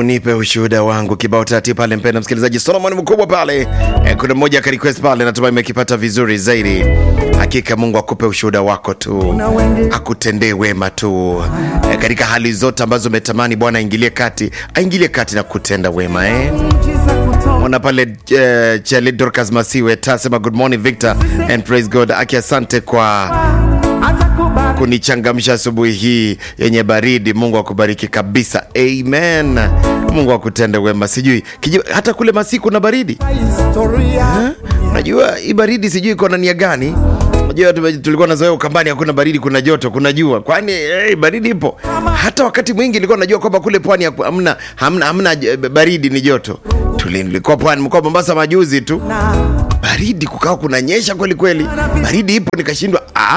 unipe ushuhuda wangu kibao tati pale, mpenda msikilizaji, Solomon mkubwa pale. E, kuna mmoja ka request pale, natumai imekipata vizuri zaidi. Hakika Mungu akupe ushuhuda wako tu, akutendee wema tu e, katika hali zote ambazo umetamani Bwana aingilie kati, aingilie kati na kutenda wema eh? Mwana pale uh, Chele Dorcas Masiwe tasema good morning Victor and praise God. Aki asante kwa kunichangamsha asubuhi hii yenye baridi. Mungu akubariki kabisa, amen. Mungu akutende wema. Sijui kiji, hata kule masiku na baridi Ha? Unajua hii baridi sijui iko na nia gani? Unajua tume- tulikuwa nazoea Ukambani hakuna baridi, kuna joto, kuna jua. Kwani hey, baridi ipo? Hata wakati mwingi nilikuwa najua kwamba kule pwani haku- hamna hamna, hamna eh, baridi, ni joto. Tuli- Nilikuwa pwani, mkoa Mombasa majuzi tu, baridi kukawa kunanyesha kweli kweli, baridi ipo, nikashindwa ah,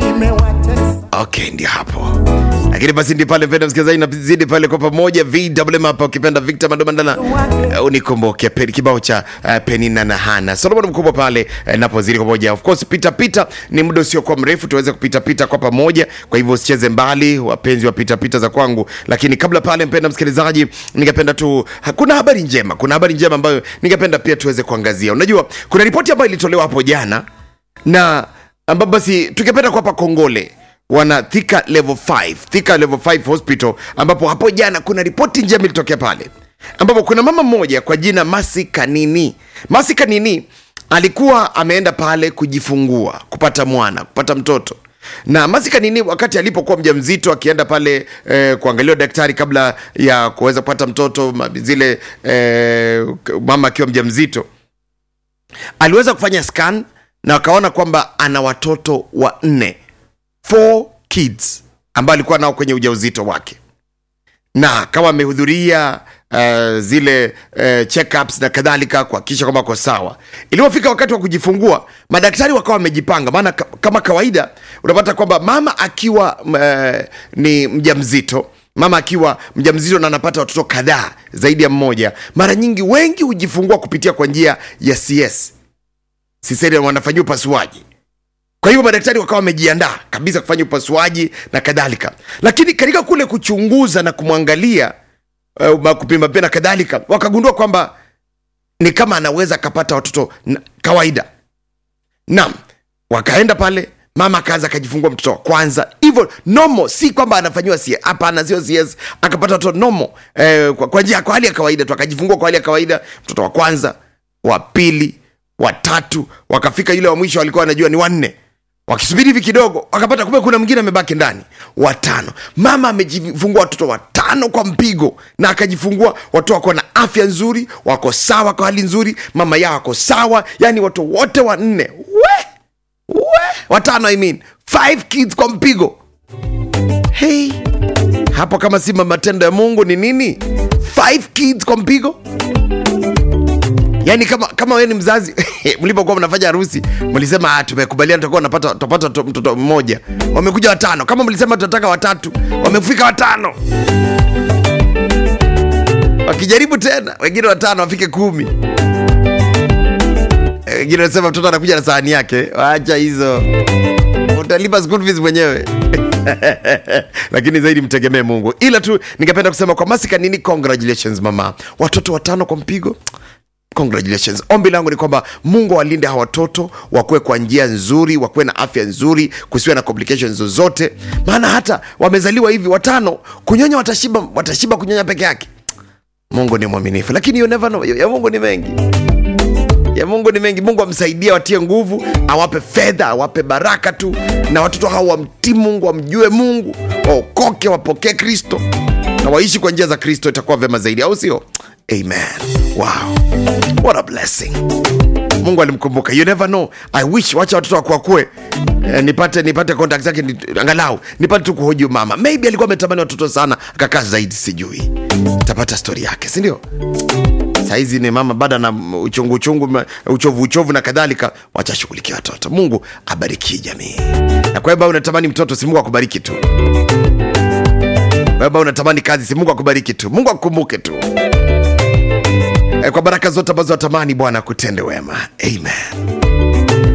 okay, ndio hapo lakini basi ndi pale mpenda msikilizaji nazidi pale kwa pamoja vwm hapa ukipenda victor madomandala uh, unikumbuke pe- kibao cha uh, penina na hana solomon mkubwa pale uh, napozidi kwa pamoja of course pita pita ni muda usiokuwa mrefu tuweze kupita pita kwa pamoja kwa hivyo usicheze mbali wapenzi wa pita pita za kwangu lakini kabla pale mpenda msikilizaji ningependa tu ha- kuna habari njema kuna habari njema ambayo ningependa pia tuweze kuangazia unajua kuna ripoti ambayo ilitolewa hapo jana na ambapo basi tungependa kuwapa kongole wana Thika level 5 Thika level 5 hospital ambapo hapo jana kuna ripoti njema ilitokea pale ambapo kuna mama mmoja kwa jina Masi Kanini Masi Kanini alikuwa ameenda pale kujifungua kupata mwana kupata mtoto na Masi Kanini wakati alipokuwa mjamzito akienda pale eh, kuangaliwa daktari kabla ya kuweza kupata mtoto ma- zile eh, mama akiwa mjamzito aliweza kufanya scan na wakaona kwamba ana watoto wanne four kids ambao alikuwa nao kwenye ujauzito wake na kama amehudhuria uh, zile uh, checkups na kadhalika kuhakikisha kwamba ako sawa ilipofika wakati wa kujifungua madaktari wakawa wamejipanga maana ka- kama kawaida unapata kwamba mama akiwa uh, ni mjamzito mama akiwa mjamzito na anapata watoto kadhaa zaidi ya mmoja mara nyingi wengi hujifungua kupitia kwa njia ya cs cesarean wanafanyia upasuaji kwa hivyo madaktari wakawa wamejiandaa kabisa kufanya upasuaji na kadhalika lakini katika kule kuchunguza na kumwangalia uh, kupima pia na kadhalika wakagundua kwamba ni kama anaweza akapata watoto na- kawaida naam wakaenda pale mama akaanza akajifungua mtoto wa kwanza hivyo nomo si kwamba anafanyiwa CS hapana sio cs akapata watoto nomo eh, kwa, kwa njia kwa hali ya kawaida tu akajifungua kwa hali ya kawaida mtoto wa kwanza wa pili watatu wakafika yule wa mwisho walikuwa wanajua ni wanne wakisubiri hivi kidogo wakapata kumbe kuna mwingine amebaki ndani watano mama amejifungua watoto watano kwa mpigo na akajifungua watoto wako na afya nzuri wako sawa kwa hali nzuri mama yao wako sawa yani watoto wote wanne we we watano I mean. five kids kwa mpigo hey hapo kama si matendo ya mungu ni nini five kids kwa mpigo yaani kama kama wewe ni mzazi mlipokuwa mnafanya harusi mlisema "Ah, tumekubaliana tutakuwa napata tutapata to- mtoto mmoja wamekuja watano kama mlisema tunataka watatu wamefika watano wakijaribu tena wengine watano wafike kumi Eh, wengine wanasema mtoto anakuja na sahani yake wacha hizo utalipa school fees mwenyewe lakini zaidi mtegemee mungu ila tu ningependa kusema kwa masika nini congratulations mama watoto watano kwa mpigo congratulations ombi langu ni kwamba mungu awalinde hawa watoto wakuwe kwa njia nzuri wakuwe na afya nzuri kusiwe na complications zozote maana hata wamezaliwa hivi watano kunyonya watashiba watashiba kunyonya peke yake mungu ni mwaminifu lakini you never know ya mungu ni mengi ya mungu ni mengi mungu amsaidie watie nguvu awape fedha awape baraka tu na watoto hao wamtii mungu wamjue mungu waokoke wapokee kristo na waishi kwa njia za kristo itakuwa vyema zaidi au sio amen wow what a blessing mungu alimkumbuka you never know i wish wacha watoto wakuakue eh, nipate nipate contact zake ni, angalau nipate tu kuhoji huyu mama maybe alikuwa ametamani watoto sana akakaa zaidi sijui tapata stori yake sindio saizi ni mama bada na uchungu uchungu ma- uchovu uchovu na kadhalika wachashughulikia watoto mungu abariki jamii na kwa hiyo ambao unatamani mtoto si mungu akubariki tu wewe ambao unatamani kazi si mungu akubariki tu mungu akukumbuke tu Eh, kwa baraka zote ambazo watamani bwana akutende wema amen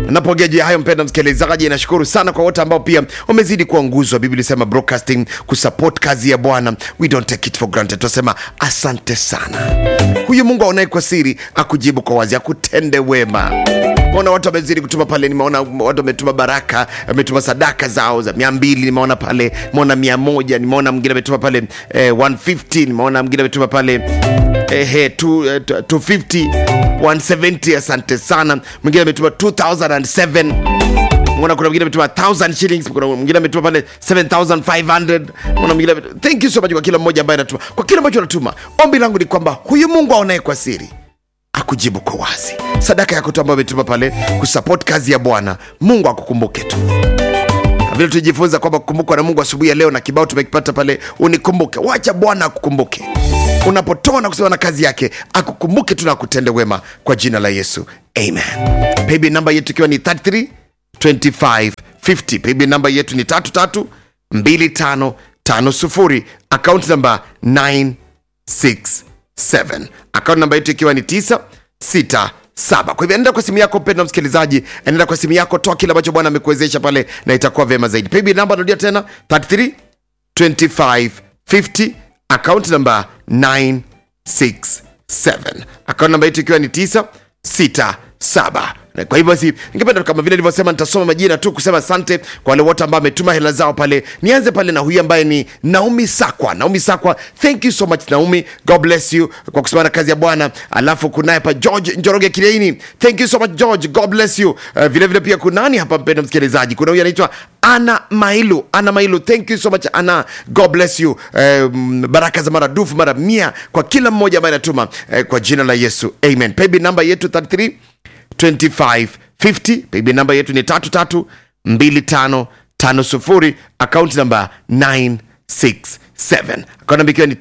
napongea juu ya hayo mpenda msikilizaji nashukuru sana kwa wote ambao pia wamezidi kuwa nguzo biblia ilisema broadcasting kusupport kazi ya bwana we don't take it for granted tunasema asante sana huyu mungu aonaye kwa siri akujibu kwa wazi akutende wema Nimeona watu wamezidi kutuma pale, nimeona watu wametuma baraka, wametuma sadaka zao za mia mbili, nimeona pale, nimeona mia moja, nimeona mwingine ametuma pale eh, 150, nimeona mwingine ametuma pale eh, eh, two- eh, 250, 170. Asante sana. Mwingine ametuma 2007 Mbona kuna mwingine ametuma 1000 shillings, kuna mwingine ametuma pale 7500. Mbona mwingine ametuma. Thank you so much kwa kila mmoja ambaye anatuma, kwa kila ambacho anatuma. Ombi langu ni kwamba huyu Mungu aonaye kwa siri akujibu kwa wazi. Sadaka yako tu ambayo umetuma pale kusupport kazi ya Bwana, Mungu akukumbuke tu Na vile tujifunza kwamba kukumbukwa na Mungu asubuhi ya leo, na kibao tumekipata pale, unikumbuke. Wacha Bwana akukumbuke unapotoa na kusema na kazi yake, akukumbuke tu na akutende wema kwa jina la Yesu, amen. Paybill namba yetu ikiwa ni 33 25 50. Paybill namba yetu ni 33 25 50. Account namba 9 67 akaunti namba yetu ikiwa ni 967 kwa hivyo anaenda kwa simu yako mpenda msikilizaji anaenda kwa simu yako toa kile ambacho bwana amekuwezesha pale na itakuwa vyema zaidi paybill namba narudia tena 33 25 50 akaunti namba 967 akaunti namba yetu ikiwa ni 967 Na kwa hivyo basi ningependa kama vile nilivyosema nitasoma majina tu kusema asante kwa wale wote ambao wametuma hela zao pale nianze pale na huyu ambaye ni naomi sakwa naomi sakwa thank you so much naomi god bless you kwa kusimama na kazi ya bwana alafu kunaye pa george njoroge kireini thank you so much george god bless you uh, vile vile pia kunani hapa mpenda msikilizaji kuna huyu anaitwa ana mailu ana mailu thank you so much ana god bless you um, baraka za maradufu mara mia kwa kila mmoja ambaye anatuma eh, kwa jina la yesu amen paybill namba yetu 33 2550 paybill namba yetu ni 332550 akaunti namba 967 akaunti namba ikiwa ni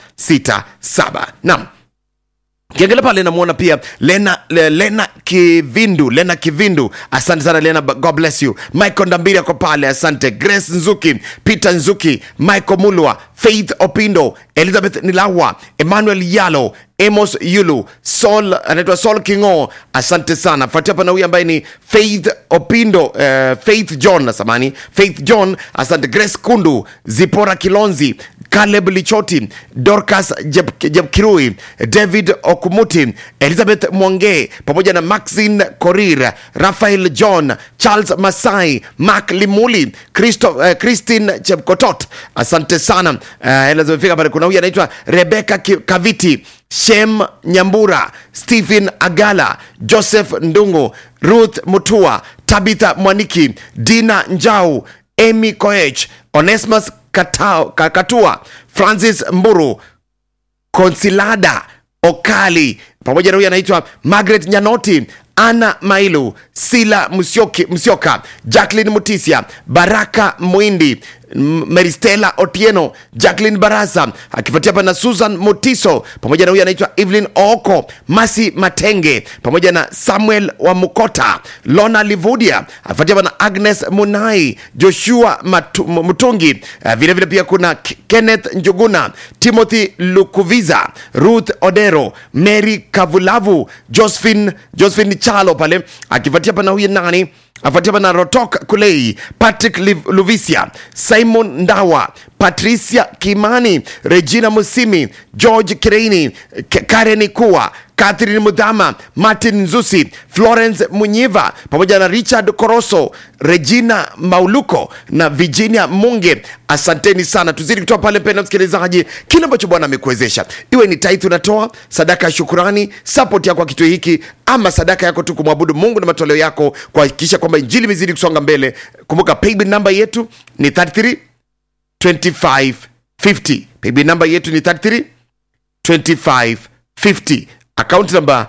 967 naam kiangalia pale namwona pia lena, le, lena kivindu lena kivindu asante sana lena god bless you michael ndambiri ako pale asante grace nzuki peter nzuki michael mulwa faith opindo elizabeth nilawa emmanuel yalo amos yulu sol anaitwa sol kingo asante sana fuatia hapa na huyu ambaye ni faith opindo uh, faith john nasamani faith john asante grace kundu zipora kilonzi caleb lichoti dorcas Jeb- jebkirui david okumuti elizabeth mwange pamoja na maxin korir rafael john charles masai mak limuli Christo, uh, christine chepkotot asante sana uh, hela zimefika pale kuna huyu anaitwa rebeka Ki- kaviti shem nyambura stephen agala joseph ndungu ruth mutua tabitha mwaniki dina njau emy koech onesmus Katao- Ka- katua francis mburu konsilada okali pamoja na huyu anaitwa margaret nyanoti ana mailu sila Musyoki, msyoka jacklin mutisia baraka mwindi M- meristela otieno jacklin barasa akifuatia hapa na susan mutiso pamoja na huyu anaitwa evelyn ooko masi matenge pamoja na samuel wa mukota lona livudia akifuatia hapa na agnes munai joshua Matu, M- mtungi uh, vile vile pia kuna K- kenneth njuguna timothy lukuviza ruth odero mary kavulavu josephine, josephine chalo pale akifuatia hapa na huyu nani afuatia na rotok kulei patrick Liv- luvisia simon ndawa patricia kimani regina musimi george kireini K- karen kuwa catherine mudhama martin nzusi florence munyiva pamoja na richard koroso regina mauluko na virginia munge asanteni sana tuzidi kutoa pale penda msikilizaji kile ambacho bwana amekuwezesha iwe ni taithi unatoa sadaka ya shukurani sapoti yako kwa kitu hiki ama sadaka yako tu kumwabudu mungu na matoleo yako kuhakikisha kwamba injili imezidi kusonga mbele kumbuka paybill namba yetu ni 33 25 50 paybill namba yetu ni 33 25 50 akaunti namba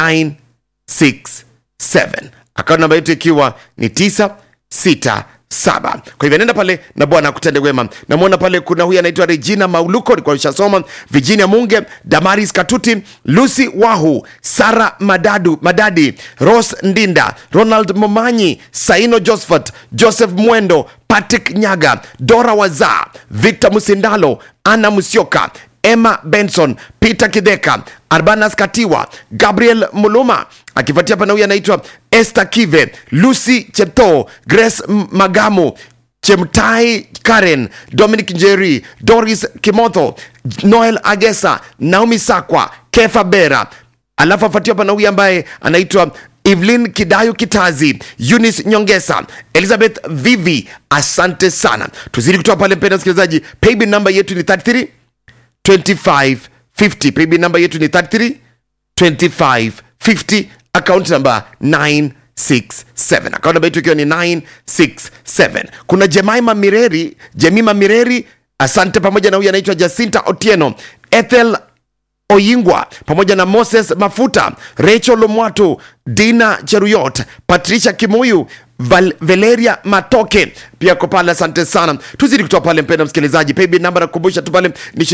967 akaunti namba yetu ikiwa ni 967 kwa hivyo nenda pale na bwana akutende wema namwona pale kuna huyu anaitwa regina mauluko nilikuwa nishasoma virginia munge damaris katuti lucy wahu sara madadu madadi ros ndinda ronald momanyi saino josephat joseph mwendo patrick nyaga dora waza victor musindalo ana musyoka emma benson peter kidheka arbanas katiwa gabriel muluma akifuatia pana huyu anaitwa esther kive lucy chepto grace M- magamu chemtai karen dominic njeri doris kimotho noel agesa naomi sakwa kefa bera alafu afuatiwa pana huyu ambaye anaitwa evelyn kidayo kitazi eunice nyongesa elizabeth vivi asante sana tuzidi kutoa pale mpenda msikilizaji paybill namba yetu ni 33 2550 paybill namba yetu ni 33 2550 account namba 967 account namba yetu ikiwa ni 967 kuna jemaima mireri jemima mireri asante pamoja na huyu anaitwa jacinta otieno ethel oyingwa pamoja na moses mafuta rachel lomwato dina cheruyot patricia kimuyu Val, valeria matoke pia ko pale asante sana tuzidi kutoa pale mpenda msikilizaji paybill namba nakukumbusha tu pale ni